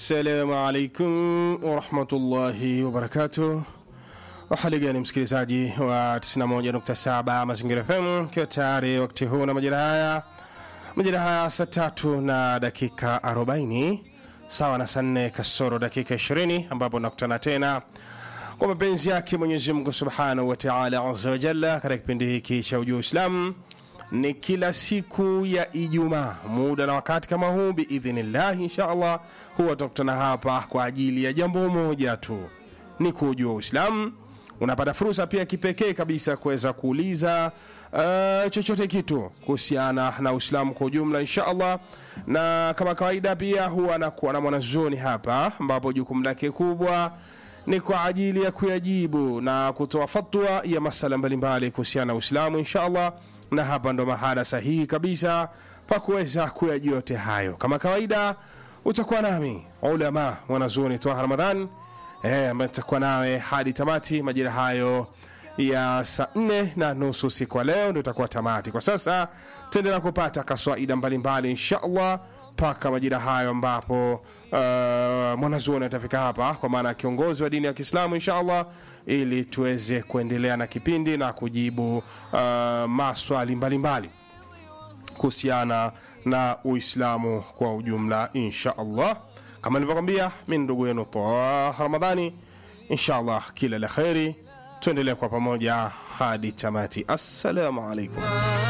Assalamu alaikum warahmatullahi wabarakatuh. Hali gani msikilizaji wa 91.7 Mazingira FM, ikiwa tayari wakati huu na majira haya majira haya saa tatu na dakika 40 sawa na saa nne kasoro dakika 20 ambapo nakutana tena kwa mapenzi yake Mwenyezi Mungu subhanahu wa taala azza wa jalla katika kipindi hiki cha ujuu Uislamu ni kila siku ya Ijumaa muda na wakati kama huu biidhnillah, insha Allah huwa tutakutana hapa kwa ajili ya jambo moja tu, ni kujua Uislamu. Unapata fursa pia kipekee kabisa kuweza kuuliza uh, chochote kitu kuhusiana na Uislamu kwa ujumla insha Allah, na kama kawaida pia huwa anakuwa na mwanazuoni hapa, ambapo jukumu lake kubwa ni kwa ajili ya kuyajibu na kutoa fatwa ya masala mbalimbali kuhusiana na Uislamu insha Allah na hapa ndo mahala sahihi kabisa pa kuweza kuyajua yote hayo. Kama kawaida, utakuwa nami ulama mwanazuoni Twaha Ramadhan eh, ambaye nitakuwa nawe hadi tamati majira hayo ya saa nne na nusu siku ya leo ndio itakuwa tamati. Kwa sasa tuendelea kupata kaswaida mbalimbali insha Allah mpaka majira hayo ambapo uh, mwanazuoni atafika hapa kwa maana ya kiongozi wa dini ya Kiislamu insha Allah, ili tuweze kuendelea na kipindi na kujibu uh, maswali mbalimbali kuhusiana na Uislamu kwa ujumla insha Allah. Kama nilivyokwambia, mi ndugu yenu Taha Ramadhani, insha Allah kila la kheri, tuendelee kwa pamoja hadi tamati. Assalamu alaikum.